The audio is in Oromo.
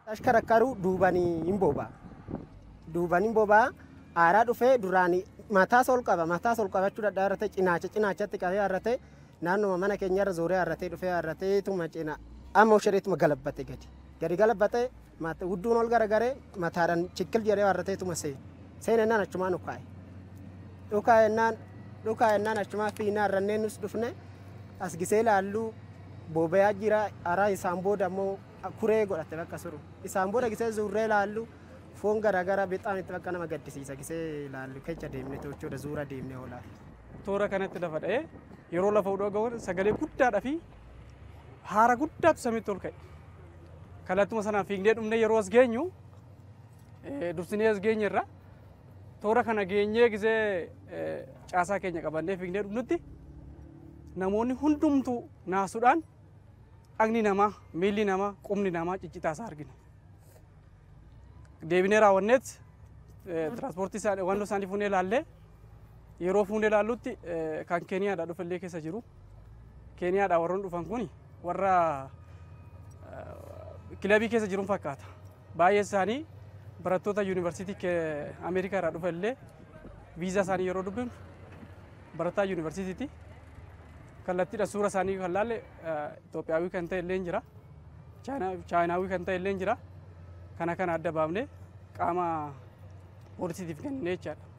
Ashkarakkaru duubanii hin boba'a. Duubanii hin boba'a. Aaraa dhufee duraan mataas ol qaba. Mataas ol qabachuu dadhaa irratti cinaacha cinaachatti qabee harratee naannuma mana keenya irra zooree harratee dhufee harratee tuma cina amma ushireetuma galabbate gadi. Gadi galabbate hudduun ol garagaree mataadhaan chikkil jedhee harratee tuma seene. Seenennaan achumaan dhukaa'e. Dhukaa'ennaan dhukaa'ennaan achumaa fiinaa harranneen nus dhufne as gisee laalluu boba'aa jira. Araa isaan booda immoo kuree godhate bakka suru. Isaan booda gisee zuurree laallu foon garaagaraa bixaan itti bakka nama gaddisiisa gisee laallu kecha deemne jechuudha zuura deemne oolaa. Toora kanatti lafa dha'ee yeroo lafa hudhoo ga'uun sagalee guddaadhaa fi haara guddaatu samiitti ol ka'e. Kalattuma sanaan fiignee dhumnee yeroo as geenyu dursinee as geenye irra toora kana geenyee gisee caasaa keenya qabannee fiignee dhumnutti namoonni hundumtuu naasuudhaan dhagni namaa miilli namaa qubni namaa ciccitaasaa argine. Deebinee raawwanneet tiraanspoortii isaanii wanta isaanii fuunee ilaallee yeroo fuunee ilaallutti kan Keeniyaadhaa dhufallee keessa jiru. Keeniyaadhaa warroonni dhufan kun warra kilabii keessa jiruun fakkaata. Baay'ee isaanii barattoota yuunivarsiitii Ameerikaa irraa dhufallee viizaa isaanii yeroo dubbifnu barataa yuunivarsiitiiti. kallattiidha suura isaanii kan laalle Itoophiyaawii kan ta'e illee jira. Chaayinaawii kan ta'e illee jira. Kana kana adda baafnee qaama poolisiitiif kennee jechaadha.